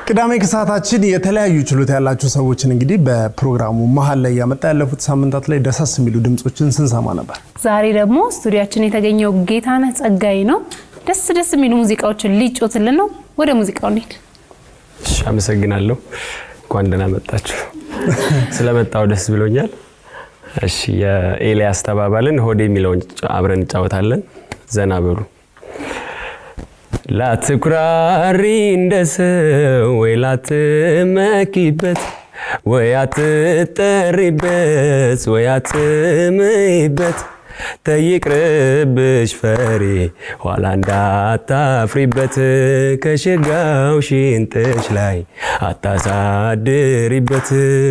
ቅዳሜ ከሰዓታችን የተለያዩ ችሎታ ያላቸው ሰዎችን እንግዲህ በፕሮግራሙ መሀል ላይ ያመጣ ያለፉት ሳምንታት ላይ ደሳስ የሚሉ ድምፆችን ስንሰማ ነበር። ዛሬ ደግሞ ስቱዲያችን የተገኘው ጌታነህ ጸጋይ ነው። ደስ ደስ የሚሉ ሙዚቃዎችን ሊጮትልን ነው። ወደ ሙዚቃው እንሂድ። እሺ፣ አመሰግናለሁ። እንኳን ደህና መጣችሁ። ስለመጣው ደስ ብሎኛል። እሺ፣ የኤልያስ ተባባልን ሆዴ የሚለውን አብረን እንጫወታለን። ዘና በሉ። ላትኩራሪ እንደ ሰው ወይ ላትመኪበት ወይ አትጠሪበት ወይ አትምይበት ተይቅርብሽ ፈሪ ኋላ እንዳታፍሪበት ከሽጋው ሽንጥሽ ላይ አታሳድሪበት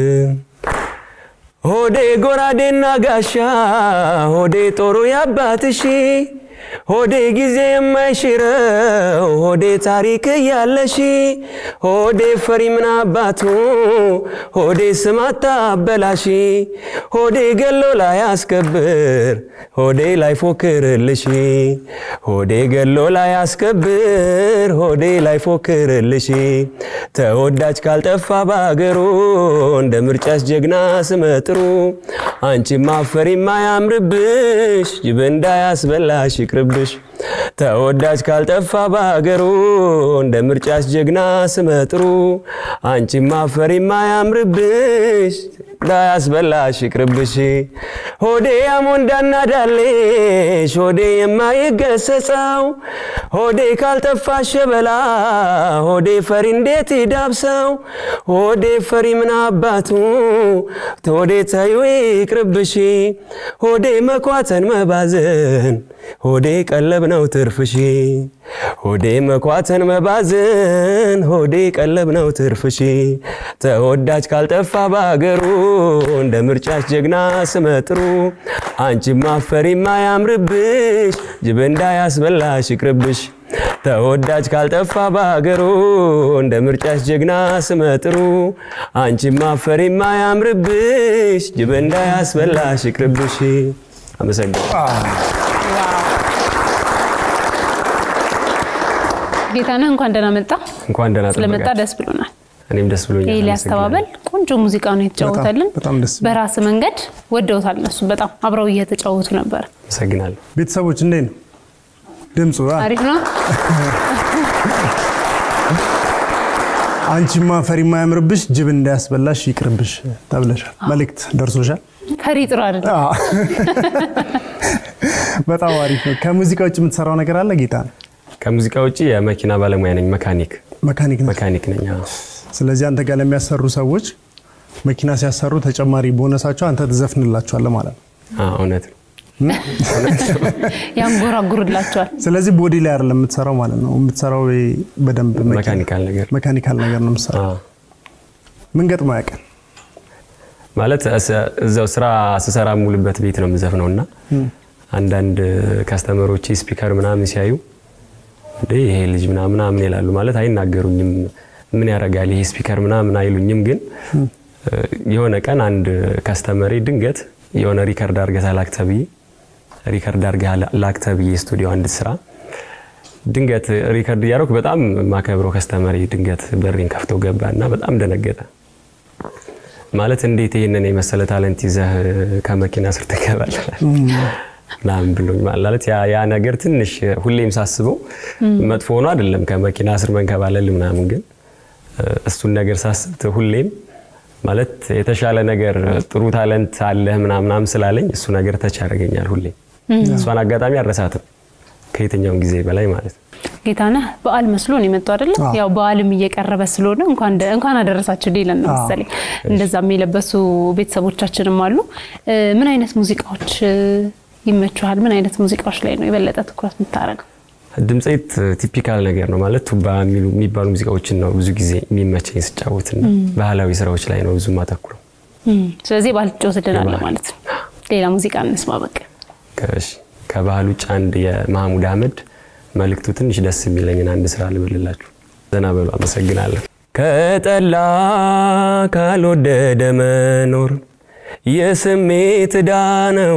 ሆዴ ጎራዴና ጋሻ ሆዴ ጦሩ ያባትሺ ሆዴ ጊዜ የማይሽረው ሆዴ ታሪክ እያለሺ ሆዴ ፈሪ ምን አባቱ ሆዴ ስማታ አበላሺ ሆዴ ገሎ ላይ አስከብር ሆዴ ላይ ፎክርልሽ ሆዴ ገሎ ላይ አስከብር ሆዴ ላይ ፎክርልሽ ተወዳጅ ካልጠፋ በአገሩ እንደ ምርጫስ ጀግና ስመጥሩ አንቺ ማፈሪ ማያምርብሽ ጅብ እንዳያስበላሽ ይቅርብሽ ተወዳጅ ካልጠፋ በአገሩ እንደ ምርጫስ ጀግና ስመጥሩ አንቺ ማፈሪ ማያምርብሽ እንዳያስበላሽ ይቅርብሽ ሆዴ ያሞንዳና ዳሌሽ ሆዴ የማይገሰጸው ሆዴ ካልጠፋ ሸበላ ሆዴ ፈሪ እንዴት ይዳብሰው ሆዴ ፈሪ ምን አባቱ ሆዴ ተዩ ይቅርብሽ ሆዴ መኳተን መባዘን ሆዴ ቀለብ ነው ትርፍሽ ሆዴ መኳተን መባዘን ሆዴ ቀለብ ነው ትርፍሽ ተወዳጅ ካልጠፋ በአገሩ እንደ ምርጫሽ ጀግና ስመጥሩ አንቺ ማፈሪ ማያምርብሽ ጅብ እንዳያስበላሽ ይቅርብሽ ተወዳጅ ካልጠፋ በአገሩ እንደ ምርጫሽ ጀግና ስመጥሩ አንቺ ማፈሪ ማያምርብሽ ጅብ እንዳያስበላሽ ይቅርብሽ። አመሰግናለሁ። ጌታነህ እንኳን ደህና መጣ። እንኳን ደህና ስለመጣ ጠበቃችሁ። ደስ ብሎናል። እኔም ደስ ብሎኛል። ኤልያስ ተባበል ቆንጆ ሙዚቃ ነው የተጫወተልን። በጣም- በጣም ደስ ይላል። በራስ መንገድ ወደውታል። እነሱ በጣም አብረው እየተጫወቱ ነበር። አመሰግናለሁ። ቤተሰቦች እንዴት ነው ድምፁ? አ? አሪፍ ነው። አንቺማ ፈሪ ማያምርብሽ ጅብ እንዳያስበላሽ ይቅርብሽ ተብለሻል። መልእክት ደርሶሻል? ፈሪ ጥሩ አይደለም። አዎ። በጣም አሪፍ ነው። ከሙዚቃ ውጭ የምትሰራው ነገር አለ ጌታ ነው? ከሙዚቃ ውጭ የመኪና ባለሙያ ነኝ። መካኒክ መካኒክ ነህ? መካኒክ ነኝ። አዎ። ስለዚህ አንተ ጋር ለሚያሰሩ ሰዎች መኪና ሲያሰሩ ተጨማሪ ቦነሳቸው አንተ ትዘፍንላቸዋለህ ማለት ነው። አዎ፣ እውነት ነው። ያንጎራጉርላቸዋል። ስለዚህ ቦዲ ላይ አይደለም የምትሰራው ማለት ነው። የምትሰራው ወይ በደንብ መኪና- መካኒካል ነገር መካኒካል ነገር ነው የምትሰራው። አዎ። ምን ገጥሞ ያውቃል? ማለት እስ- እዛው ስራ ስሰራ ሙሉበት ቤት ነው የምዘፍነው እና አንዳንድ ከስተመሮች ስፒከር ምናምን ሲያዩ እንዴ ይሄ ልጅ ምናምን ምናምን ይላሉ። ማለት አይናገሩኝም፣ ምን ያደርጋል ይሄ ስፒከር ምናምን አይሉኝም። ግን የሆነ ቀን አንድ ከስተመሬ ድንገት የሆነ ሪከርድ አድርገህ ላክ ተብዬ ሪከርድ አድርገህ ላክ ተብዬ ስቱዲዮ አንድ ስራ ድንገት ሪከርድ እያደረኩ በጣም ማከብረው ከስተመሬ ድንገት በሬን ከፍቶ ገባ እና በጣም ደነገጠ። ማለት እንዴት ይህንን የመሰለ ታለንት ይዘህ ከመኪና ስር ትገባለህ ምናምን ብሎኝ ማለት ያ ያ ነገር ትንሽ ሁሌም ሳስበው መጥፎ ሆኖ አይደለም ከመኪና ስር መንከባለል ምናምን፣ ግን እሱን ነገር ሳስብ ሁሌም ማለት የተሻለ ነገር ጥሩ ታለንት አለህ ምናምናም ስላለኝ እሱ ነገር ተች ያደርገኛል። ሁሌም እሷን አጋጣሚ አልረሳትም ከየትኛውም ጊዜ በላይ ማለት ነው። ጌታነህ በዓል መስሎ ነው የመጡ አይደለም? አዎ። ያው በዓልም እየቀረበ ስለሆነ እንኳን ደ- እንኳን አደረሳችሁ ሊለን ነው አዎ። መሰለኝ። እንደዛም የለበሱ ቤተሰቦቻችንም አሉ። እ፣ ምን አይነት ሙዚቃዎች እ፣ ይመቹሃል? ምን አይነት ሙዚቃዎች ላይ ነው የበለጠ ትኩረት የምታደርገው? ድምፄት ቲፒካል ነገር ነው ማለት ቱባ የሚሉ የሚባሉ ሙዚቃዎችን ነው ብዙ ጊዜ የሚመቸኝ ስጫወትና ባህላዊ ስራዎች ላይ ነው ብዙ ማተኩረው። እም፣ ስለዚህ ባህል ትጫወትልናለህ የባህል። ማለት ነው። ሌላ ሙዚቃ እንስማ በቃ። ከእሺ፣ ከባህል ውጭ አንድ የማህሙድ አህመድ መልእክቱ ትንሽ ደስ የሚለኝን አንድ ስራ ልበልላችሁ። ዘና በሉ። አመሰግናለሁ። ከጠላ ካልወደደ መኖር የስሜት ዕዳ ነው።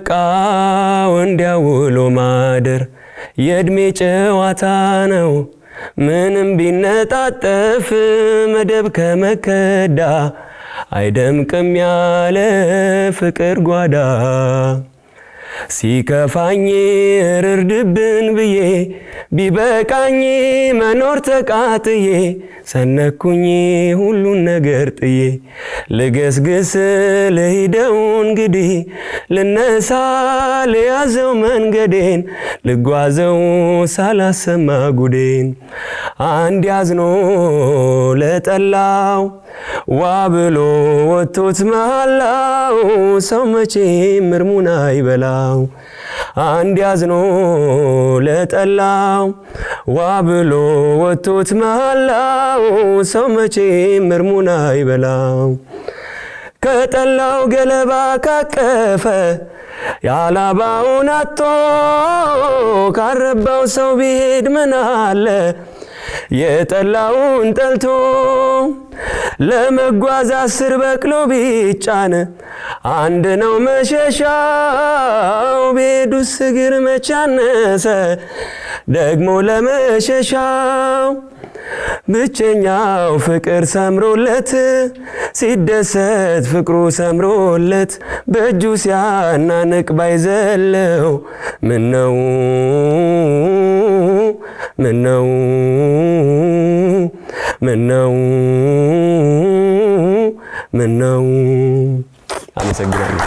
ከበቃው እንዲያውሎ ማደር የእድሜ ጨዋታ ነው። ምንም ቢነጣጠፍ መደብ ከመከዳ አይደምቅም ያለ ፍቅር ጓዳ ሲከፋኝ ርርድብን ብዬ ቢበቃኝ መኖር ተቃጥዬ ሰነኩኝ ሁሉን ነገር ጥዬ ልገስግስ ልሂደው እንግዲህ ልነሳ ልያዘው መንገዴን ልጓዘው ሳላሰማ ጉዴን አንድ ያዝኖ ለጠላው ዋ ብሎ ወጥቶት መሃላው ሰው መቼ ምርሙን አይበላው አንድ ያዝኖ ለጠላው ዋ ብሎ ወጥቶት መሃላው ሰው መቼ ምርሙን አይበላው ከጠላው ገለባ ካቀፈ የአላባውን አቶ ካረባው ሰው ቢሄድ ምን አለ የጠላውን ጠልቶ ለመጓዝ አስር በቅሎ ቢጫን አንድ ነው መሸሻው ቤዱስ እግር መቻነሰ ደግሞ ለመሸሻው ብቸኛው ፍቅር ሰምሮለት ሲደሰት ፍቅሩ ሰምሮለት በእጁ ሲያናንቅ ባይዘለው ምነው ምነው ምነው ምነው። አመሰግናለሁ።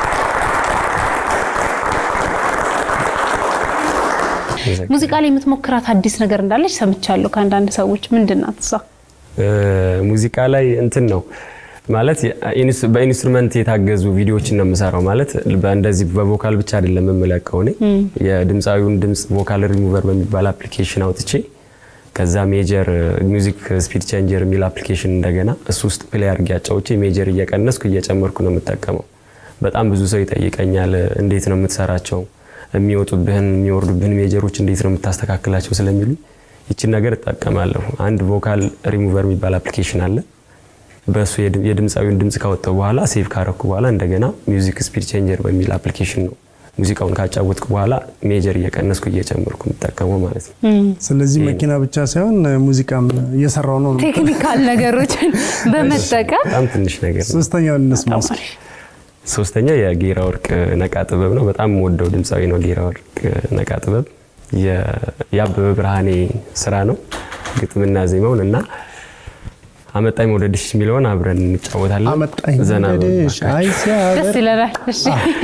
ሙዚቃ ላይ የምትሞክራት አዲስ ነገር እንዳለች ሰምቻለሁ ከአንዳንድ ሰዎች። ምንድን ናት እሷ? ሙዚቃ ላይ እንትን ነው ማለት በኢንስትሩመንት የታገዙ ቪዲዮዎችን ነው የምሰራው። ማለት እንደዚህ በቮካል ብቻ አይደለም የምለቀው እኔ የድምፃዊውን ድምፅ ቮካል ሪሙቨር በሚባል አፕሊኬሽን አውጥቼ ከዛ ሜጀር ሚውዚክ ስፒድ ቼንጀር የሚል አፕሊኬሽን እንደገና እሱ ውስጥ ፕሌይ አድርጌ አጫውቼ ሜጀር እየቀነስኩ እየጨመርኩ ነው የምጠቀመው። በጣም ብዙ ሰው ይጠይቀኛል፣ እንዴት ነው የምትሰራቸው የሚወጡብህን የሚወርዱብህን ሜጀሮች እንዴት ነው የምታስተካክላቸው ስለሚሉ ይችን ነገር እጠቀማለሁ። አንድ ቮካል ሪሙቨር የሚባል አፕሊኬሽን አለ። በእሱ የድምፃዊውን ድምፅ ካወጣው በኋላ ሴቭ ካረኩ በኋላ እንደገና ሚውዚክ ስፒድ ቼንጀር በሚል አፕሊኬሽን ነው ሙዚቃውን ካጫወትኩ በኋላ ሜጀር እየቀነስኩ እየጨመርኩ የምጠቀመው ማለት ነው። ስለዚህ መኪና ብቻ ሳይሆን ሙዚቃም እየሰራው ነው። ቴክኒካል ነገሮችን በመጠቀም በጣም ትንሽ ነገር ነው። ሶስተኛውን እንስማ እስኪ። ሶስተኛው የጌራ ወርቅ ነቃ ጥበብ ነው። በጣም የምወደው ድምፃዊ ነው ጌራ ወርቅ ነቃ ጥበብ። የአበበ ብርሃኔ ስራ ነው ግጥምና ዜማውን እና አመጣኝ መውደድሽ የሚለውን አብረን እንጫወታለን። አመጣኝ ዘና መውደድሽ በሉ አይ ሲያበር ደስ ይለናል። እሺ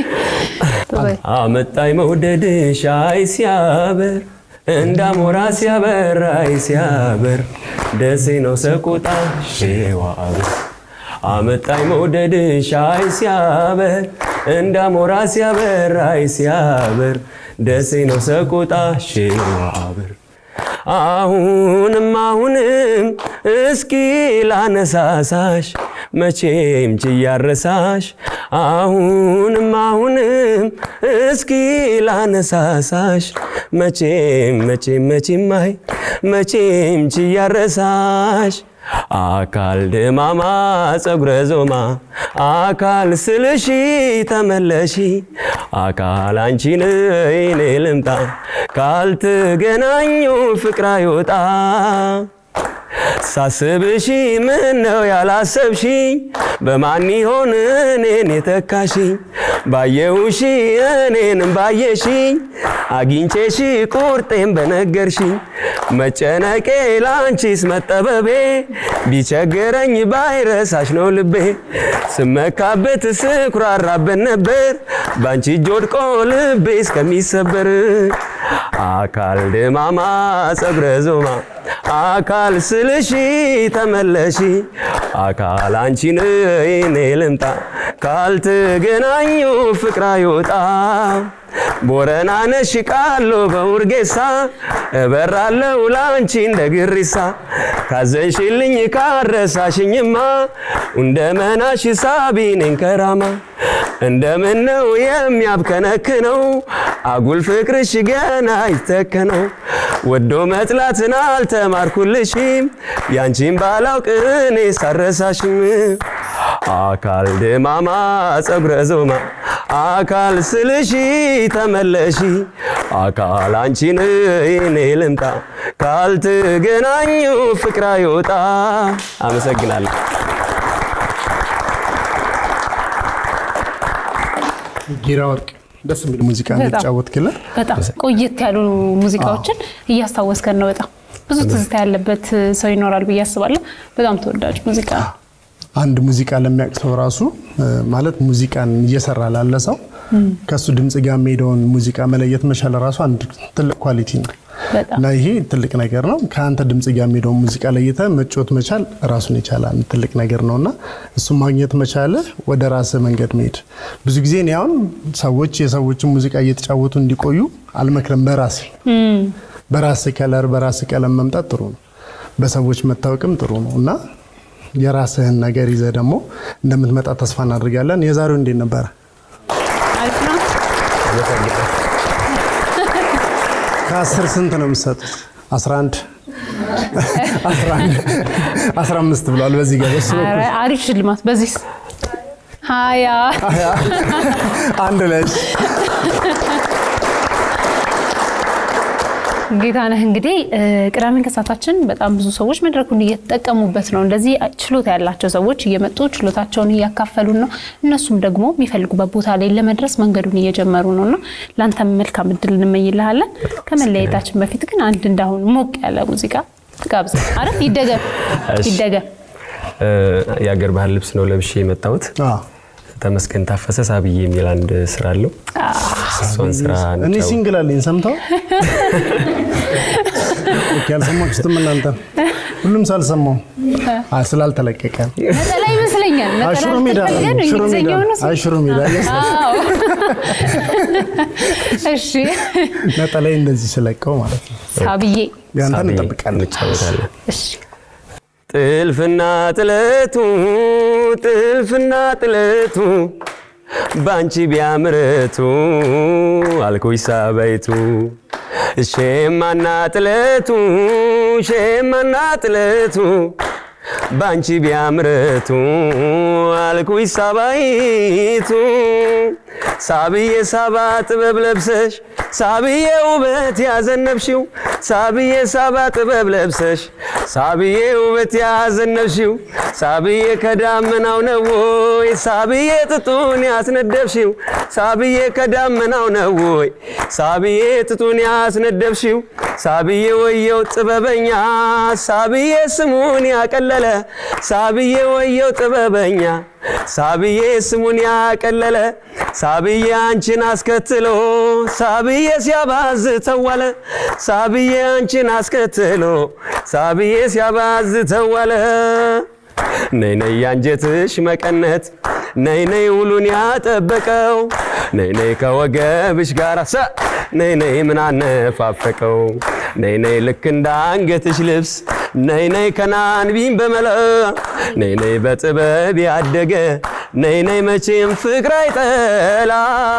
አመጣኝ መውደድሽ አይ ሲያበር እንዳሞራ ሲያበር አይ ሲያበር ደሴ ነው ሰቆጣ ሼዋበር አመጣኝ መውደድሽ አይ ሲያበር እንዳሞራ ሲያበር አይ ሲያበር ደሴ ነው ሰቆጣ ሼዋበር አሁንም አሁንም እስኪ ላነሳሳሽ መቼም ችያረሳሽ አሁንም አሁንም እስኪ ላነሳሳሽ መቼም መቼም መቼም አይ መቼም ችያረሳሽ አካል ድማማ ጸጉረ ዞማ አካል ስልሺ ተመለሺ አካል አንቺን እኔ ልምጣ ካልተገናኙ ፍቅር አይወጣ ሳስብሺ ምን ነው ያላሰብሽኝ በማን ይሆን እኔን የተካሽኝ ባየውሺ እኔንም ባየሽኝ አግኝቼሺ ቁርጤን በነገርሽኝ መጨነቄ ላንቺስ መጠበቤ ቢቸገረኝ ባይረሳሽ ነው ልቤ ስመካበት ስኩራራበት ነበር ባንቺ እጅ ወድቆ ልቤ እስከሚሰበር አካል ድማማ ጸጉረ ዞማ አካል ስልሺ ተመለሺ አካል አንቺን እኔ ልምጣ ካልተገናኙ ፍቅር አይወጣ ቦረና ነሽ ቃሎ በውርጌሳ እበራለው ላንቺ እንደ ግሪሳ ካዘንሽልኝ ካረሳሽኝማ እንደ መናሽ ሳቢኔን ከራማ እንደምን ነው የሚያብከነክነው አጉል ፍቅርሽ ገና ይተከነው ወዶ መጥላትን አልተማርኩልሽም ያንቺን ባላውቅ እኔ ሳረሳሽም አካል ድማማ ጸጉረ ዞማ አካል ስልሺ ተመለሺ አካል አንቺን እኔ ልምጣ ካልተገናኙ ፍቅር አይወጣ። አመሰግናለሁ። ጊራ ወርቅ ደስ የሚል ሙዚቃ በጣም። እንደተጫወትክልን በጣም ቆየት ያሉ ሙዚቃዎችን እያስታወስከን ነው። በጣም ብዙ ትዝታ ያለበት ሰው ይኖራል ብዬ አስባለሁ። በጣም ተወዳጅ ሙዚቃ ነው። አንድ ሙዚቃ ለሚያውቅ ሰው ራሱ እ፣ ማለት ሙዚቃን እየሰራ ላለ ሰው ከሱ ድምፅ ጋር የሚሄደውን ሙዚቃ መለየት መቻል ራሱ አንድ ትልቅ ኳሊቲ ነው በጣም እና ይሄ ትልቅ ነገር ነው። ከአንተ ድምፅ ጋር የሚሄደውን ሙዚቃ ለይተ መጫወት መቻል ራሱን የቻለ አንድ ትልቅ ነገር ነው እና እሱም ማግኘት መቻለ ወደ ራስህ መንገድ መሄድ ብዙ ጊዜ እኔ አሁን ሰዎች የሰዎችን ሙዚቃ እየተጫወቱ እንዲቆዩ አልመክርም። በራሴ በራስህ ከለር በራስህ ቀለም መምጣት ጥሩ ነው። በሰዎች መታወቅም ጥሩ ነው እና የራስህን ነገር ይዘህ ደግሞ እንደምትመጣ ተስፋ እናደርጋለን። የዛሬው እንዴት ነበረ? አሪፍ ነው። ከአስር ስንት ነው የምትሰጡት? 11 11 15 ብሏል። በዚህ ጋር በሱ ኧረ አሪፍ ሽልማት በዚህ ሀያ አንድ ላይ ጌታነህ እንግዲህ እ፣ ቅዳሜን ከሰዓታችን በጣም ብዙ ሰዎች መድረኩን እየተጠቀሙበት ነው። እንደዚህ ችሎታ ያላቸው ሰዎች እየመጡ ችሎታቸውን እያካፈሉን ነው። እነሱም ደግሞ የሚፈልጉበት ቦታ ላይ ለመድረስ መንገዱን እየጀመሩ ነው እና ለአንተም መልካም እድል እንመኝልሃለን። ከመለየታችን በፊት ግን አንድ እንዳሁን ሞቅ ያለ ሙዚቃ ጋብዘ አረ ይደገም እሺ። ይደገም። እ፣ የአገር ባህል ልብስ ነው ለብሼ የመጣሁት። አዎ። ተመስገን ታፈሰ ሳብዬ የሚል አንድ ስራ አለው። እሷን ስራ እኔ እንጫወት። ሲንግል አለኝ ሰምተው ኦኬ፣ አልሰማችሁትም እናንተ? ሁሉም ሳልሰማው አ ስላልተለቀቀ ነጠላ ይመስለኛል። አይ ነጠላ ሽሮ ሜዳ አልተፈለገ ነው ሽሮ ሜዳ እንግሊዝኛው ነው። አይ ሽሮ ሜዳ yes። አዎ። እሺ ነጠላይ እንደዚህ ስለቀው ማለት ነው። ሳብዬ ያንተን ሳቢ እንጠብቃለን። እንጫወታለን። እሺ ጥልፍና ጥለቱ ጥልፍና ጥለቱ ባንቺ ቢያምረቱ አልኩኝ ሳበይቱ ሼማና ጥለቱ ሼማና ጥለቱ ባንቺ ቢያምረቱ አልኩኝ ሳባይቱ ሳብዬ ሳባ ጥበብ ለብሰሽ ሳብዬ ውበት ያዘነብሽው ሳብዬ ሳባ ጥበብ ለብሰሽ ሳብዬ ውበት ያዘነብሽው ሳብዬ ከዳመናው ነው ወይ ሳብዬ ጥጡን ያስነደብሽው ሳብዬ ከዳመናው ነው ወይ ሳብዬ ጥጡን ያስነደብሽው ሳብዬ ወየው ጥበበኛ ሳብዬ ስሙን ያቀለለ ሳብዬ ወየው ጥበበኛ ሳብዬ ስሙን ያቀለለ ሳብዬ አንቺን አስከትሎ ሳብዬ ሲያባዝ ተዋለ ሳብዬ አንቺን አስከትሎ ሳብዬ ሲያባዝ ተዋለ ነይ ነይ ያንጀትሽ መቀነት ነይ ነይ ውሉን ያጠበቀው ነይ ነይ ከወገብሽ ጋር ሰ ነይ ነይ ምን አነፋፈቀው ነይ ነይ ልክ እንደ አንገትሽ ልብስ ነይ ነይ ከናንቢም በመላ ነይ ነይ በጥበብ ያደገ ነይ ነይ መቼም ፍቅር አይጠላ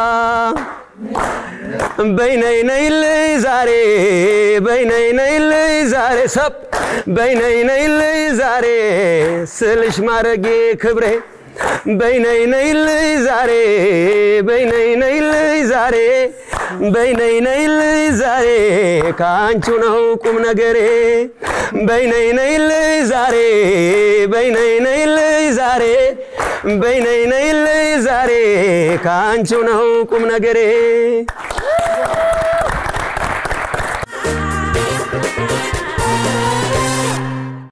በይ ነይ ነይ ልይ ዛሬ በይ ነይ ነይ ልይ ዛሬ ሰብ በይ ነይ ነይ ልይ ዛሬ ስልሽ ማረጌ ክብሬ በይ ነይ ነይ ልይ ዛሬ በይ ነይ ነይ ልይ ዛሬ በይ ነይ ነይ ልይ ዛሬ ከአንቺ ነው ቁም ነገሬ በይ ነይ ነይ ልይ ዛሬ በይ ነይ ነይ ልይ ዛሬ በይ ነይ ነይ ልይ ዛሬ ከአንቺ ነው ቁም ነገሬ